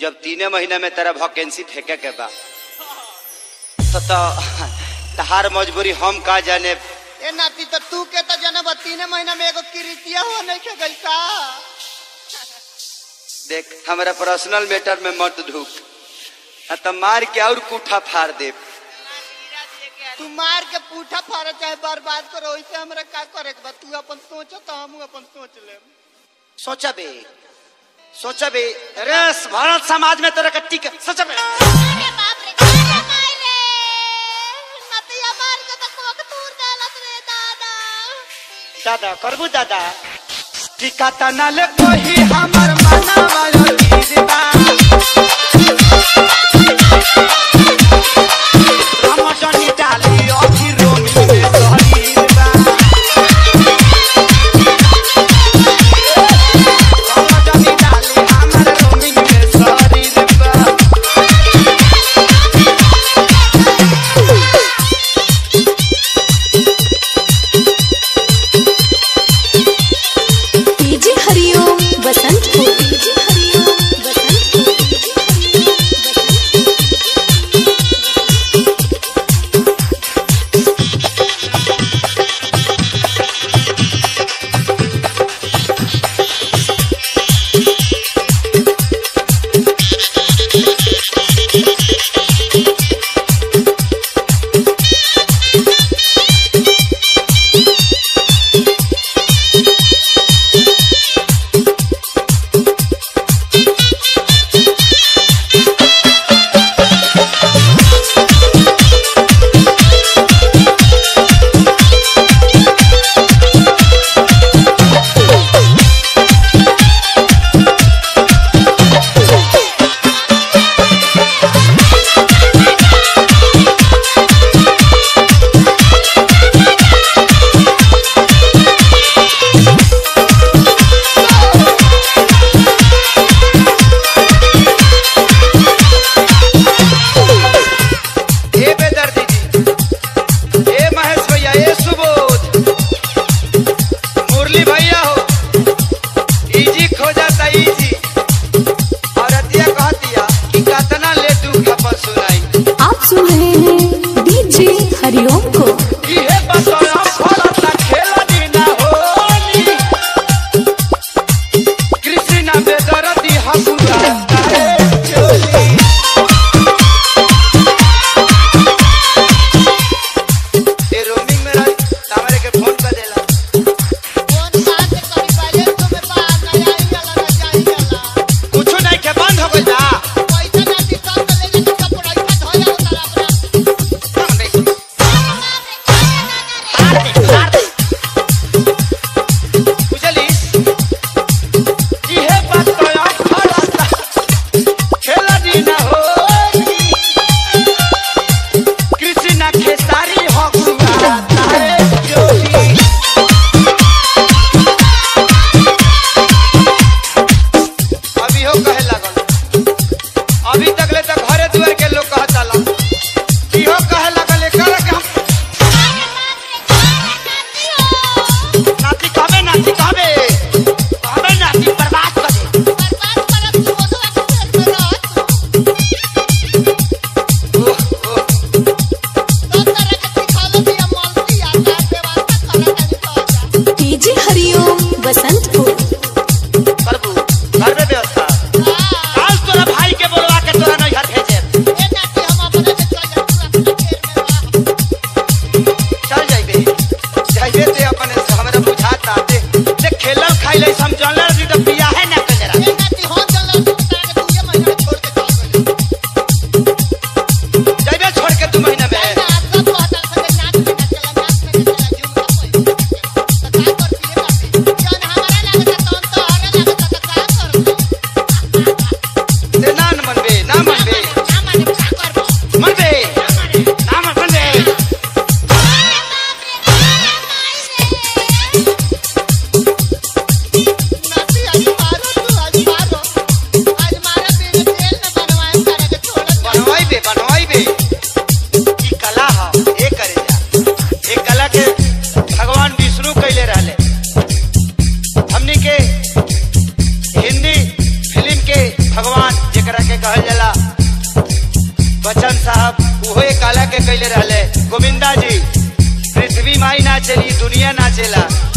जब तीने महीने में तेरा वैकेंसी फेंके के बा तो तो तहार मजबूरी हम का जाने ए नाती तो तू के तो जनब तीन महीना में एगो किरीतिया हो नहीं के गई का देख हमारा पर्सनल मैटर में मत ढूक आ तो मार के और कूठा फाड़ दे तू मार के पूठा फाड़ चाहे बर्बाद करो वैसे हमरा का करे के बा तू अपन सोच तो हम अपन सोच ले सोचा बे सोचा बे अरे भारत समाज में तेरा कट्टी के सोचा बे अरे बाप रे अरे माय रे नतिया मार के तो कोक तूर देलत रे दादा दादा करबू दादा टिका तना ले कोही हमर मना वाला गिरबा हम जनी डाली अभी रोमी में सहरीबा हम जनी डाली हमर रोमी में सहरीबा डीजे हरिओम बसंत को डीजे हरिओम बसंत बच्चन साहब उहो एक काला के कैले रहले गोविंदा जी पृथ्वी माई ना चली दुनिया ना चला